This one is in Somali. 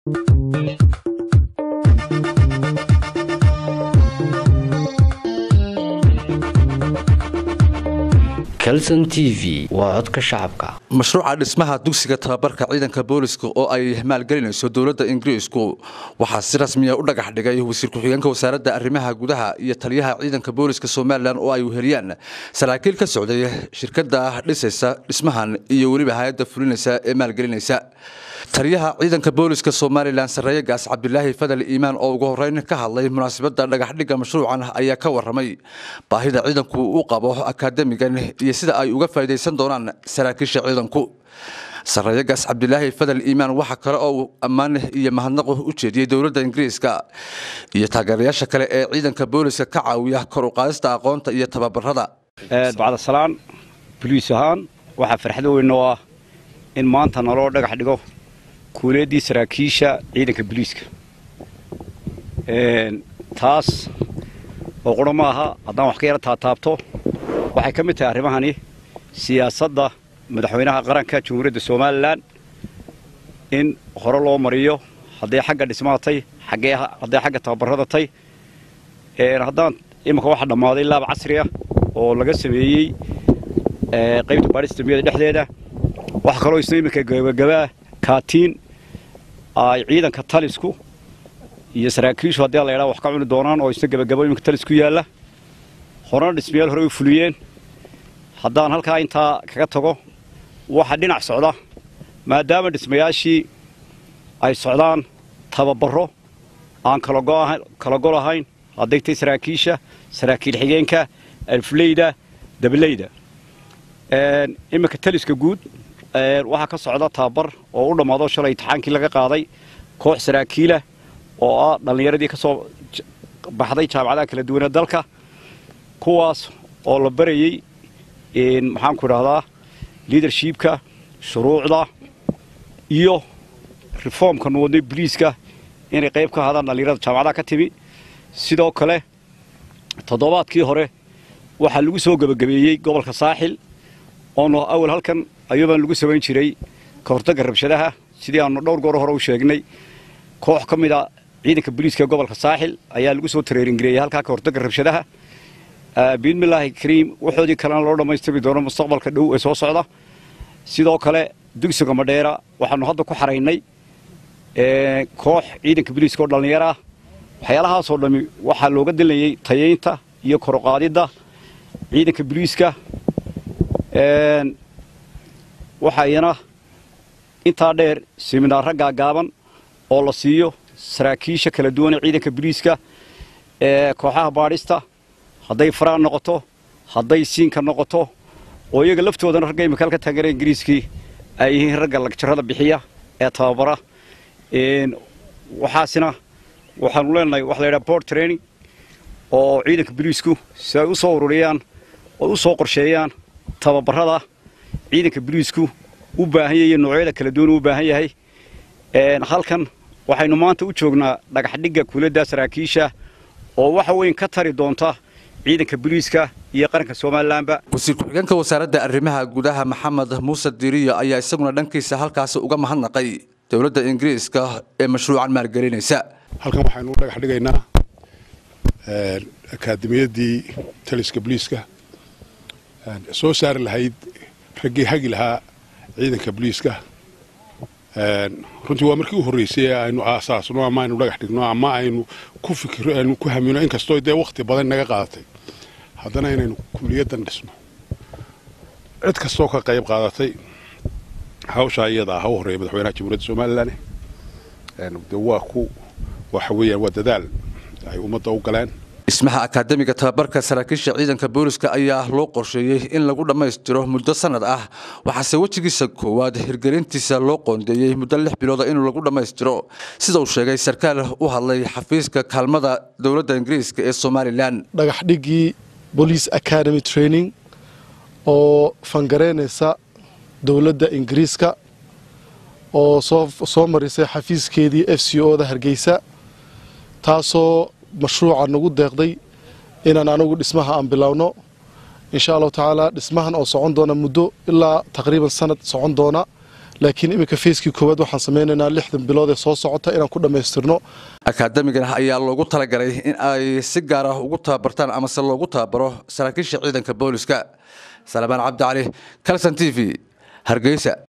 calson t v waa codka shacabka mashruuca dhismaha dugsiga tababarka ciidanka booliska oo ay maalgelinayso dowladda ingiriisku waxaa si rasmiya u dhagax dhigay wasiir ku-xigeenka wasaaradda arrimaha gudaha iyo taliyaha ciidanka booliska somalilan oo ay weheliyaan saraakiil ka socday shirkada dhisaysa dhismahan iyo weliba hay-adda fulinaysa ee maalgelinaysa taliyaha ciidanka booliska somalilan sarreeye gaas cabdilaahi fadal iimaan oo ugu horeyn ka hadlay munaasabadda dhagaxdhigga mashruucan ayaa ka waramay baahida ciidanku u qabo akaademigan iyo sida ay uga faa'iidaysan doonaan saraakiisha ciidanku sarreeye gaas cabdilaahi fadal iimaan waxaa kale oo ammaan iyo mahadnaqu u jeediyey dowladda ingiriiska iyo taageerayaasha kale ee ciidanka booliska ka caawiya kor u qaadista aqoonta iyo tababarada bacdasalaan boliis ahaan waxaa farxad weyn oo ah in maanta naloo dhagax dhigo kuuleeddii saraakiisha ciidanka boliiska taas oo qura ma aha haddaan wax ka yara taataabto waxay ka mid tahay arrimahani siyaasadda madaxweynaha qaranka jamhuuriyadda somalilan in hore loo mariyo hadday xagga dhismaatay hadday xagga tababarada tay haddaan iminka waxa dhammaaday laab casriya oo laga sameeyey qaybta baadhista miyada dhexdeeda waxa kaloo isna iminka gabagabaa kaatiin ay ciidanka talisku iyo saraakiishu haddii la ydhaa wax ka cuni doonaan oo isna gabagabo iminka talis ku yaalla horena dhismayaal hore u fuliyeen haddaan halkaa intaa kaga tago waxa dhinac socda maadaama dhismayaashii ay socdaan tababaro aan kala gol ahayn hadday tay saraakiisha saraakiil xigeenka alfleyda dabaleyda iminka taliska guud waxaa ka socda tababar oo u dhammaado shalay intixaankii laga qaaday koox saraakiila oo ah dhallinyaradii ka soo baxday jaamacadaha kala duwanee dalka kuwaas oo la barayey maxaanku idhahdaa liadershipka shuruucda iyo reformka nuwadnay boliiska inay qayb ka hadaan dhallinyarada jaamacadaha ka timi sidoo kale toddobaadkii hore waxaa lagu soo gebagabeeyey gobolka saaxil oonu awal halkan ayuubaan lagu samayn jiray ka hortagga rabshadaha sidii aanu dhowr goor hore u sheegnay koox ka mid a ciidanka boliiska gobolka saaxil ayaa lagu soo tareeringareeyey halkaa ka hortagga rabshadaha biidmillaahi kariim waxoodii kalena loo dhammaystiri doono mustaqbalka dhow ee soo socda sidoo kale dugsiga madheera waxaanu hadda ku xaraynay koox ciidanka boliiska oo dhallinyaro ah waxyaalahaasoo dhammi waxaa looga dilayey tayaynta iyo koroqaadidda ciidanka boliiska waxaa iyana intaa dheer siminaarra gaagaaban oo la siiyo saraakiisha kala duwan ee ciidanka boliiska ee kooxaha baadhista hadday faraan noqoto hadday siinka noqoto oo iyaga laftoodana ragga imika halka taageera ingiriiskii ay yihiin ragga lagjarada bixiya ee tababara waxaasina waxaanu leenahay waxa la yidhaha board training oo ciidanka boliisku si ay u soo ururiyaan oo u soo qorsheeyaan tababarada ciidanka boliisku u baahan yahay noocyada kala duwan u baahan yahay halkan waxaynu maanta u joognaa dhagaxdhigga kuuladda saraakiisha oo waxa weyn ka tari doonta ciidanka boliiska iyo qaranka somalilanba wasiir ku-xigeenka wasaaradda arrimaha gudaha maxamed muuse diriyo ayaa isaguna dhankiisa halkaasi uga mahadnaqay dowladda ingiriiska ee mashruucan maalgelinaysa halkan waxaynu u dhagax dhigaynaa akaademiyaddii taliska boliiska soo saari lahayd raggii hagi lahaa ciidanka boliiska runtii waa markii u horreysay ee aynu aasaasno ama aynu dhagax dhigno ama aynu ku fikiro aynu ku hamino inkastoo dee wakhti badan naga qaadatay haddana inaynu kuliyaddan dhisno cid kastoo ka qayb qaadatay hawshaa iyada ah ha u horreeya madaxweynaha jamhuuriyadda somalilan de waa ku waxa weeyaan waa dadaal ay ummadda u galeen dhismaha akaademiga tababarka saraakiisha ciidanka booliska ayaa loo qorsheeyey in lagu dhammaystiro muddo sanad ah waxaase wejigiisa koowaad hirgelintiisa loo qoondeeyey muddo lix bilooda inuu lagu dhammaystiro sida uu sheegay sarkaal u hadlay xafiiska kaalmada dowladda ingiriiska ee somalilan dhagaxdhiggii bolice academy training oo fangareynaysa dowladda ingiriiska oo soo marisay xafiiskeedii f c o da hargeysa taasoo mashruuca nagu deeqday inaan anagu dhismaha aan bilowno insha allahu tacaala dhismahan oo socon doona muddo ilaa taqriiban sanad socon doona laakiin iminka fayskii koowaad waxaan samaynaynaa lixdan bilood ee soo socota inaan ku dhammaystirno akaademigan ayaa loogu talagalay in ay si gaar ah ugu tababartaan amase loogu tababaro saraakiisha ciidanka booliska salmaan cabdi cali calson t v hargeysa